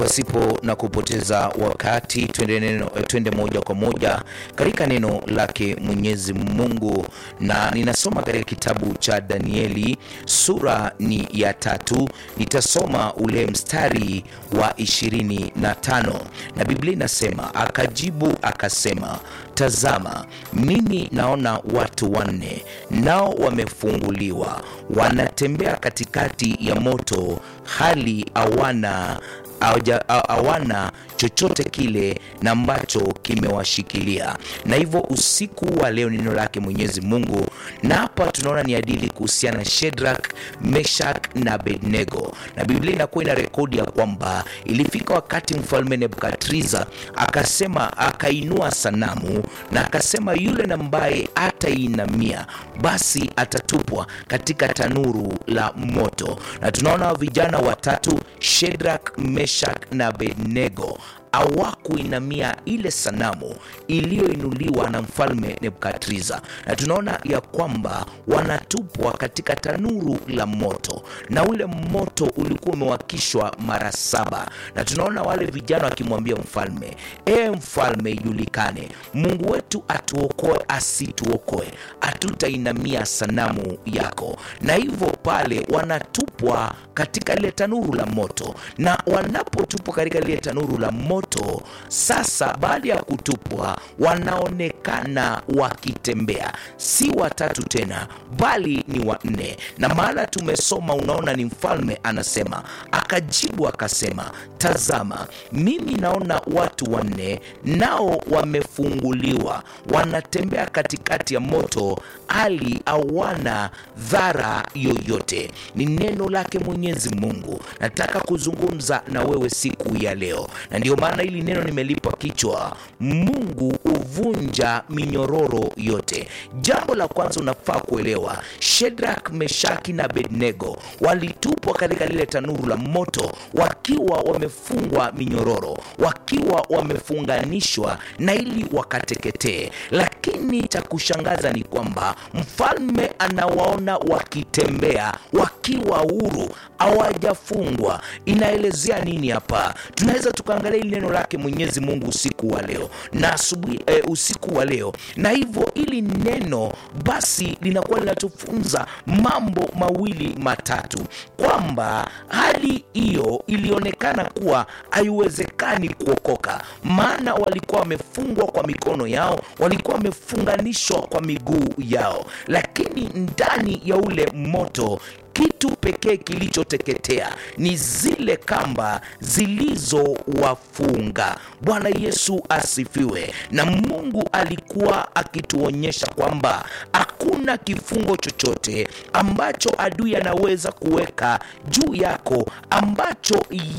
pasipo na kupoteza wakati twende, neno, twende moja kwa moja katika neno lake Mwenyezi Mungu, na ninasoma katika kitabu cha Danieli sura ni ya tatu. Nitasoma ule mstari wa ishirini na tano na Biblia inasema akajibu akasema, tazama, mimi naona watu wanne, nao wamefunguliwa, wanatembea katikati ya moto, hali hawana hawana chochote kile na ambacho kimewashikilia. Na hivyo usiku wa leo neno lake Mwenyezi Mungu, na hapa tunaona ni adili kuhusiana na Shedrak, Meshak na Abednego, na Biblia inakuwa ina rekodi ya kwamba ilifika wakati mfalme Nebukadriza akasema, akainua sanamu na akasema, yule ambaye atainamia basi atatupwa katika tanuru la moto. Na tunaona vijana watatu Shedrak, Meshak na Abednego hawakuinamia ile sanamu iliyoinuliwa na mfalme Nebukadriza, na tunaona ya kwamba wanatupwa katika tanuru la moto, na ule moto ulikuwa umewakishwa mara saba, na tunaona wale vijana wakimwambia mfalme, e mfalme, ijulikane Mungu wetu atuokoe, asituokoe, hatutainamia sanamu yako. Na hivyo pale wanatupwa katika lile tanuru la moto, na wanapotupwa katika lile tanuru la moto sasa, baada ya kutupwa, wanaonekana wakitembea, si watatu tena, bali ni wanne. Na mahala tumesoma, unaona ni mfalme anasema, akajibu akasema, tazama, mimi naona watu wanne, nao wamefunguliwa, wanatembea katikati ya moto, hali hawana dhara yoyote. Ni neno lake Mwenyezi Mungu. Nataka kuzungumza na wewe siku ya leo, na ndio maana hili neno nimelipa kichwa, Mungu huvunja minyororo yote. Jambo la kwanza unafaa kuelewa, Shedrak, Meshaki na Abednego walitupwa katika lile tanuru la moto wakiwa wamefungwa minyororo, wakiwa wamefunganishwa na ili wakateketee. Lakini cha kushangaza ni kwamba mfalme anawaona wakitembea wakiwa huru, hawajafungwa. Inaelezea nini hapa? Tunaweza tukaangalia hili neno lake Mwenyezi Mungu usiku wa leo na asubuhi e, usiku wa leo, na hivyo hili neno basi linakuwa linatufunza mambo mawili matatu, kwamba hali hiyo ilionekana kuwa haiwezekani kuokoka, maana walikuwa wamefungwa kwa mikono yao, walikuwa wamefunganishwa kwa miguu yao, lakini ndani ya ule moto kitu pekee kilichoteketea ni zile kamba zilizowafunga. Bwana Yesu asifiwe. Na Mungu alikuwa akituonyesha kwamba hakuna kifungo chochote ambacho adui anaweza kuweka juu yako ambacho